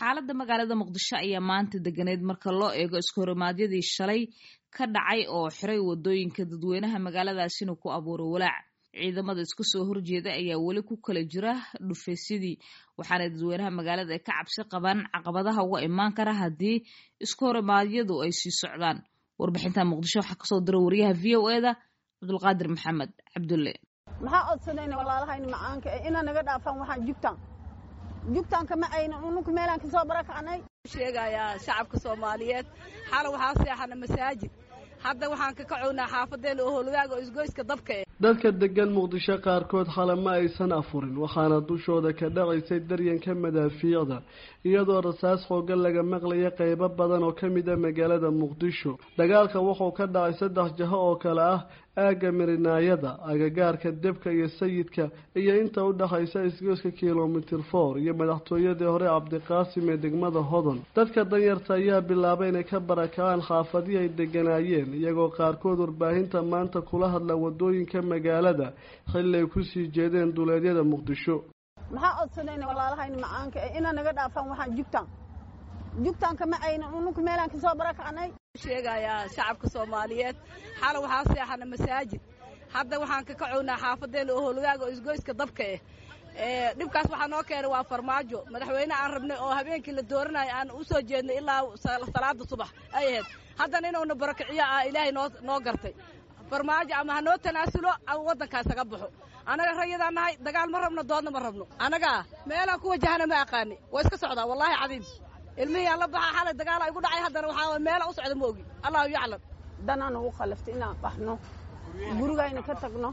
xaaladda magaalada muqdisho ayaa maanta deganeed marka loo eego iskohorimaadyadii shalay ka dhacay oo xiray wadooyinka dadweynaha magaaladaasina ku abuuray walaac ciidamada iska soo horjeeda ayaa weli ku kala jira dhufaysyadii waxaana dadweynaha magaalada ay ka cabsi qabaan caqabadaha uga imaan kara haddii iskohorimaadyadu ay sii socdaan warbixinta muqdisho waxaa kasoo dira wariyaha v o eda cabdulqaadir maxamed cabdulle maxaa odsanayna walaalahayna macaanka ee inaa naga dhaafaan waxaan jugtaan jugtaan kama aynan ununka meelaan kasoo barakacnay sheegayaa shacabka soomaaliyeed xala waxaa seexana masaajid hadda waxaan ka kacownaa xaafadeena oo holwaaga oo isgoyska dabka eh dadka degan muqdisho qaarkood xale ma aysan afurin waxaana dushooda ka dhacaysay daryanka madaafiicda iyadoo rasaas xoogan laga maqlaya qeybo badan oo ka mid a magaalada muqdisho dagaalka wuxuu ka dhacay saddex jaho oo kale ah aagga mirinaayada agagaarka debka iyo sayidka iyo inta u dhexaysa isgoyska kilomitir for iyo madaxtooyadii hore cabdiqaasim ee degmada hodon dadka danyarta ayaa bilaabay inay ka barakacaan xaafadii ay deganaayeen iyagoo qaarkood warbaahinta maanta kula hadla wadooyinka magaalada xilli ay kusii jeedeen duleedyada muqdisho maxaa odsanayna walaalahayna macaanka ee inaa naga dhaafaan waxaan jugtaan jugtaan kama aynan ununka meelaan kasoo barakacnay sheegayaa shacabka soomaaliyeed xala waxaa seexana masaajid hadda waxaan ka kacownaa xaafadeena oo holwaaga oo isgoyska dabka eh dhibkaas waxaa noo keenay waa farmaajo madaxweyne aan rabnay oo habeenkii la dooranayo aan u soo jeednay ilaa salaada subax ay ahayd haddana inuuna barakiciyo ah ilaahay noo noo gartay farmaajo ama hanoo tanaasulo ama waddankaas haga baxo annaga rayadaan nahay dagaal ma rabno doodna ma rabno annagaa meelaan ku wajahana ma aqaani waa iska socdaa wallaahi cadiim ilmihii la baxaa xalay dagaala igu dhacay haddana waxaa meela u socda ma ogi allahu yaclam danaan ugu khalaftay inaan baxno gurigayna ka tagno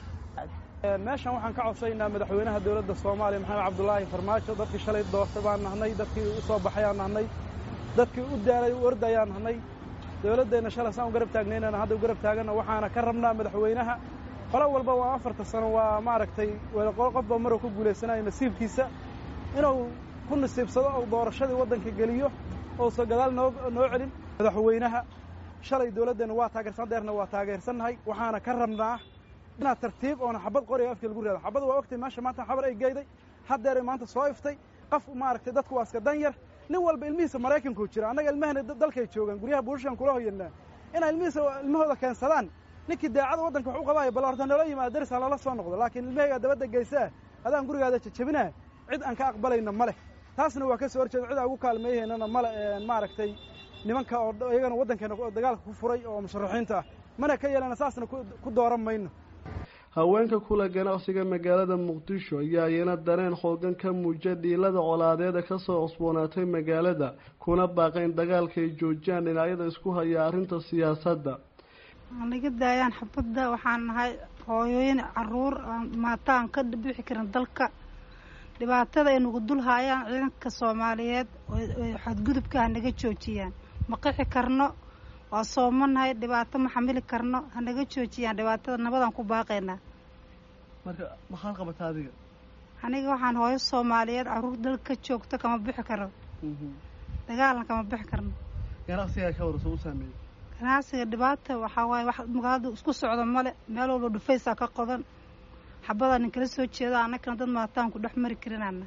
meeshan waxaan ka codsaynaa madaxweynaha dowladda soomaaliya maxamed cabdulaahi farmaajo dadkii shalay doortay baan nahnay dadkii u soo baxayaan nahnay dadkii u daalay u ordayaan nahnay dowladdeenna shalay saan u garab taagnaynana hadda u garab taaganna waxaana ka rabnaa madaxweynaha qolo walba waa afarta sano waa maaragtay qofba maruu ku guulaysanayo nasiibkiisa inuu ku nasiibsado oo doorashadii waddanka geliyo ousa gadaal noo noo celin madaxweynaha shalay dowladdeenna waa taageersan deerna waa taageersannahay waxaana ka rabnaa inaad tartiib oona xabad qoriga afkii lagu raado xabad waa ogtay meesha maanta xabar ay geyday haddeeray maanta soo iftay qof maaragtay dadku waa iska dan yar nin walba ilmihiisa maraykankuu jira annaga ilmahana dalkay joogaan guryaha buushashan kula hoyanaa inay ilmihiisa ilmahooda keensadaan ninkii daacada waddanka wax u qabaayo bal horta noola yimaado darisaan lala soo noqdo laakiin ilmahaygaa dabadda geysaa adaan gurigaada jajabinaa cid aan ka aqbalayna ma leh taasna waa ka soo horjeeda cid aan ugu kaalmeeyahaynana male maaragtay nimanka oo iyagana waddankeena dagaalka ku furay oo musharaxiinta ah mana ka yeelana saasna ku dooran mayno haweenka kula ganacsiga magaalada muqdisho ayaa iyana dareen xoogan ka muuja dhiilada colaadeeda kasoo cusboonaatay magaalada kuna baaqayn dagaalka ay joojiyaan dhinacyada isku haya arrinta siyaasadda naga daayaan xabadda waxaan nahay hooyooyin caruur maata aan ka bixi karin dalka dhibaatada ay nagu dul haayaan ciidanka soomaaliyeed oo xadgudubka ha naga joojiyaan ma qixi karno waa soomanahay dhibaato ma xamili karno hanaga joojiyaan dhibaatada nabadaan ku baaqaynaa marka maxaad qabataa adiga aniga waxaan hooyo soomaaliyeed caruur dalka joogto kama bixi karo dagaalna kama bixi karno ganacsigaa ka warso u saameeyey ganacsiga dhibaata waxaa waaye wax magaalada isku socda male meel walba dhufaysaa ka qodan xabadaa nin kala soo jeeda annagana dad maataan ku dhex mari karinana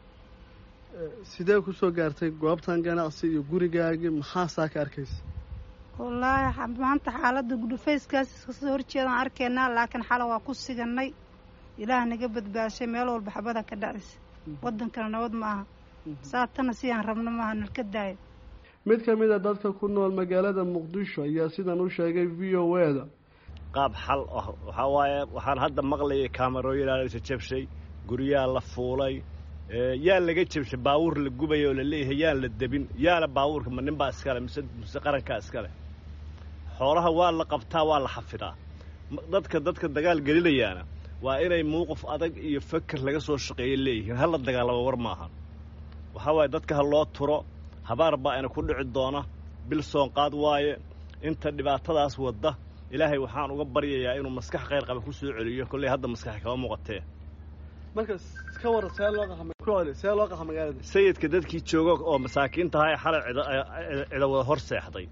sidee kusoo gaartay goobtan ganacsi iyo gurigaagii maxaasaa ka arkaysa wallaahi maanta xaaladda dhufayskaas kasoo horjeedaan arkaynaa laakiin xala waa ku siganay ilaah naga badbaashay meel walba xabada ka dhacaysa waddankana nabad ma aha saatana sidaan rabno maaha nalka daayo mid ka mid a dadka ku nool magaalada muqdisho ayaa sidan u sheegay v o e da qaab xal ah waxaa waaye waxaan hadda maqlayay kaamarooyinaa la jabshay guryaa la fuulay yaa laga jabshay baawuur la gubaya oo la leeyahay yaan la debin yaana baawuurka ma nin baa iskale mise mise qarankaa iskale xoolaha waa la qabtaa waa la xafidaa dadka dadka dagaal gelinayaana waa inay muuqif adag iyo feker laga soo shaqeeya leeyihiin hala dagaalamo war maahan waxaa waaye dadka ha loo turo habaar baa ina ku dhici doona bil soonqaad waaye inta dhibaatadaas wadda ilaahay waxaan uga baryayaa inuu maskax khayr qaba ku soo celiyo kolley hadda maskax kama muuqatee marka ka war see loo qaxa see loo qaxa magaalada sayidka dadkii jooga oo masaakiinta ahaa ee xalay cida wada hor seexday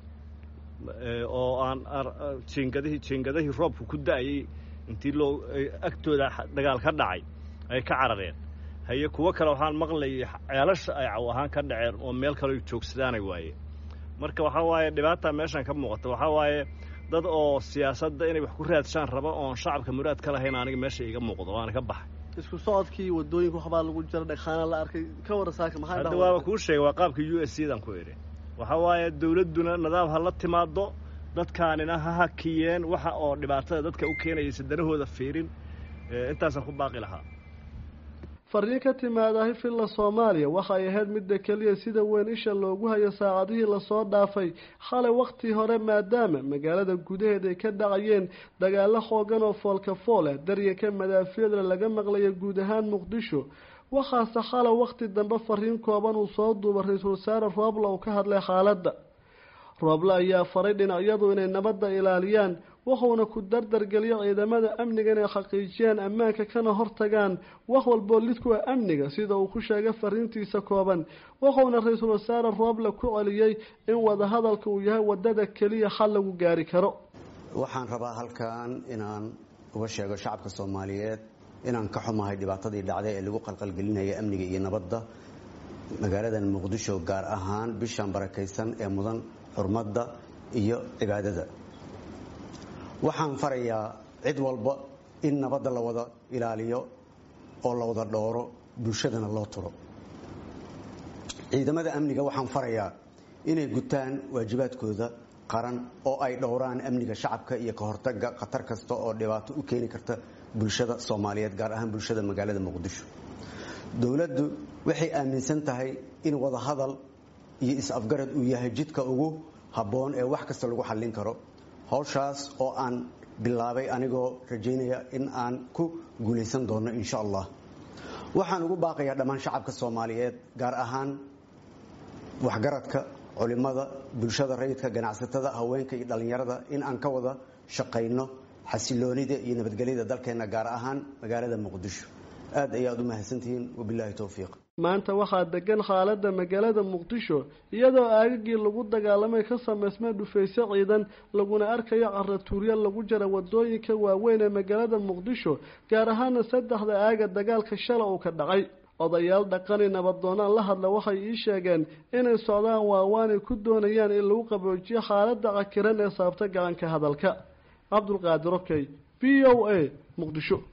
oo aan jiingadihii jiingadihii roobku ku da'ayay intii loo agtooda dagaal ka dhacay ay ka carareen haye kuwo kale waxaan maqlayay ceelasha ay caw ahaan ka dhaceen oo meel kale joogsadaanay waaye marka waxaa waaye dhibaata meeshan ka muuqata waxaa waaye dad oo siyaasadda inay wax ku raadshaan raba oon shacabka muraad ka lahayn aniga meesha iga muuqdo waana ka baxay isku socodkii wadooyinka waxbaa lagu jira dhagxaana la arkay ka wara saaka maxaa hadda waaba kuu sheegay waa qaabka u s c dan ku idhi waxaa waaye dawladduna nidaam ha la timaado dadkaanina ha hakiyeen waxa oo dhibaatada dadka u keenayaysa danahooda fiirin intaasaan ku baaqi lahaa fariin ka timaadahi filla soomaaliya waxay ahayd midda keliya sida weyn isha loogu hayo saacadihii lasoo dhaafay xalay wakhtii hore maadaama magaalada gudaheed ay ka dhacayeen dagaalo xoogan oo foolka fool ah daryanka madaafiicda laga maqlaya guud ahaan muqdisho waxaase xalay wakhti dambe fariin kooban uu soo duuba ra-iisul wasaare roobla uu ka hadlay xaaladda rooble ayaa faray dhinacyadu inay nabadda ilaaliyaan wuxuuna ku dardargeliyo ciidamada amniga inay xaqiijiyaan ammaanka kana hortagaan wax walboo lid ku ah amniga sida uu ku sheegay fariintiisa kooban wuxuuna ra-iisul wasaare rooble ku celiyey in wadahadalka uu yahay wadada keliya xal lagu gaari karo waxaan rabaa halkan inaan uga sheego shacabka soomaaliyeed inaan ka xumahay dhibaatadii dhacday ee lagu qalqalgelinaya amniga iyo nabadda magaaladan muqdisho gaar ahaan bishan barakaysan ee mudan xurmadda iyo cibaadada waxaan farayaa cid walba in nabadda la wada ilaaliyo oo la wada dhooro bulshadana loo turo ciidamada amniga waxaan farayaa inay gutaan waajibaadkooda qaran oo ay dhowraan amniga shacabka iyo ka hortaga khatar kasta oo dhibaato u keeni karta bulshada soomaaliyeed gaar ahaan bulshada magaalada muqdisho dowladdu waxay aaminsan tahay in wada hadal iyo is-afgarad uu yahay jidka ugu habboon ee wax kasta lagu xallin karo hawshaas oo aan bilaabay anigoo rajaynaya in aan ku guulaysan doono insha allah waxaan ugu baaqayaa dhammaan shacabka soomaaliyeed gaar ahaan waxgaradka culimada bulshada rayidka ganacsatada haweenka iyo dhallinyarada in aan ka wada shaqayno xasiloonida iyo nabadgelyada dalkeenna gaar ahaan magaalada muqdisho aad ayaad u mahadsantihiin wabilaahi towfiiq maanta waxaa degan xaaladda magaalada muqdisho iyadoo aagagii lagu dagaalamay ka samaysmay dhufaysyo ciidan laguna arkayo caratuuryo lagu jira wadooyinka waaweyn ee magaalada muqdisho gaar ahaana saddexda aaga dagaalka shala uu ka dhacay odayaal dhaqani nabadoonaan la hadla waxay ii sheegeen inay socdaan waawaanay ku doonayaan in lagu qaboojiyo xaaladda cakiran ee saabta gacanka hadalka cabdulqaadir okey v o a muqdisho